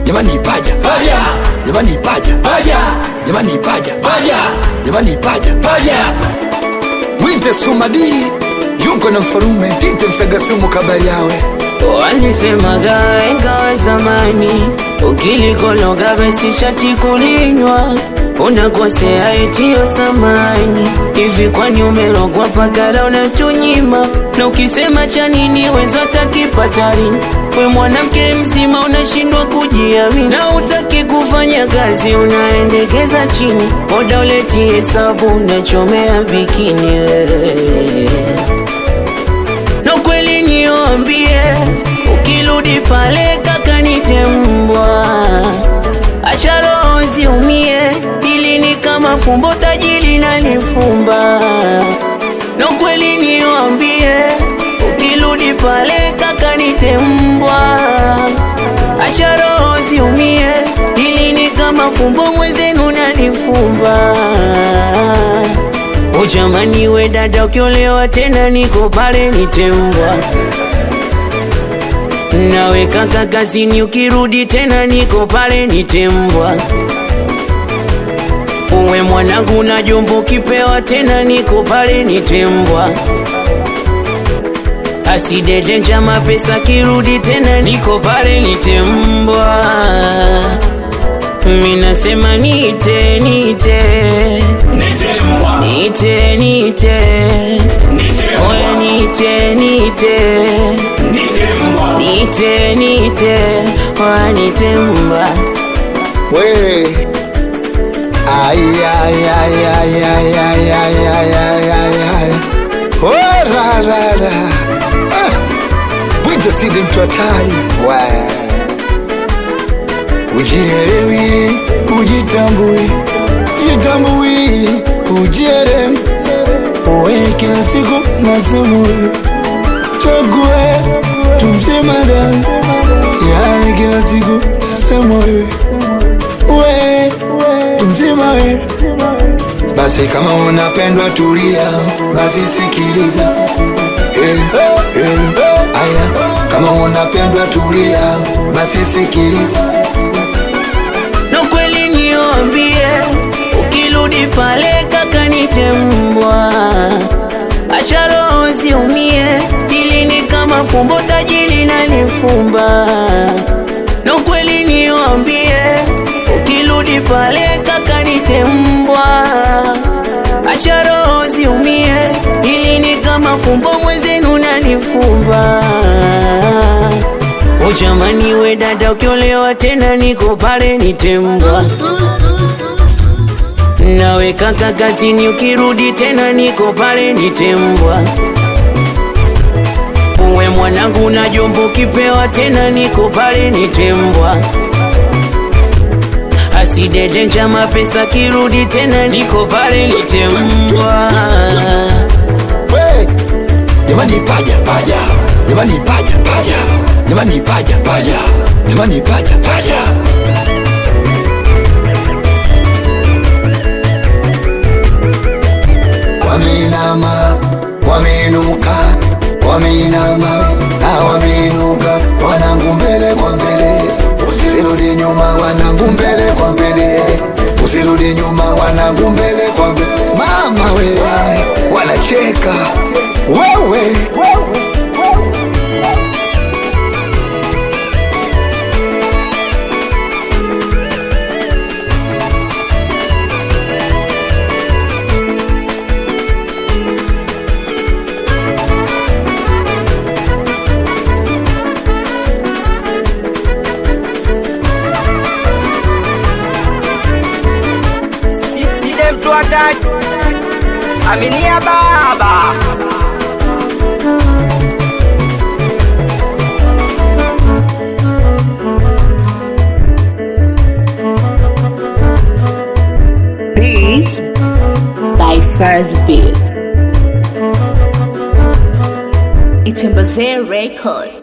jamani paja paja jamani paja paja jamani paja paja jamani paja paja mwite sumadi yuko na mfarume tite msagasumu kabali yawe Walisemaga wahenga wa zamani, ukilikologa basi shati kulinywa, unakosea etio samani. Hivi kwani umerogwa pakala unatunyima? Na ukisema cha nini wenza takipatarini? We mwanamke mzima unashindwa kujiamini, na utaki kufanya kazi unaendekeza chini, oda uleti hesabu unachomea bikini wewe na kweli niambie, ukirudi pale kaka nitembwa, acha roho ziumie, ili ni kama fumbo tajiri nalifumba. Na kweli niambie, ukirudi pale kaka nitembwa, acha roho ziumie, ili ni kama fumbo mwenzenu nalifumba. O jamani, we dada, ukiolewa tena niko pale nitembwa. Nawe kaka kazini, ukirudi tena niko pale nitembwa. Uwe mwanangu na jombo, ukipewa tena niko pale nitembwa. Asidede njama pesa, kirudi tena niko pale nitembwa. Minasema nite nite nitembwa Nite, nite, oya nite, nite, nitembwa nite, nite, oya nitemba. we Ay, ay, ay, ay, ay, ay, ay, ay, ay, ay, ay. Oh, ra, ra, ra. Ah. Mwite sidi mtu hatari We. ujielewi ujitambui jitambui ujielewi uwe kila siku nasemu chague tumsemada yani kila siku nasema wewe we tumzima we basi kama unapendwa tulia basi sikiliza eh, eh, aya kama unapendwa tulia basi sikiliza Na kweli niambie, ukirudi pale kaka nitembwa, acha roho ziumie, ili ni kama fumbo tajiri nalifumba. Na kweli niambie, ukirudi pale kaka nitembwa, acha roho ziumie, ili ni kama fumbo mwenzenu nalifumba. O jamani, we dada, ukiolewa tena niko pale nitembwa. Nawe kaka kazini, ukirudi tena niko pale nitembwa. Uwe mwanangu na jombo, ukipewa tena niko pale nitembwa. Asidede njama pesa, kirudi tena niko pale nitembwa. we jamani paja paja jamani paja paja jamani paja paja jamani paja paja wameinama wameinuka wameinama na wameinuka wanangu mbele kwa mbele usirudi nyuma wanangu mbele kwa mbele usirudi nyuma wanangu mbele kwa mbele mama we wanacheka wewe Side mtu hataki aminia baba Beat by First Beat. It's a Record.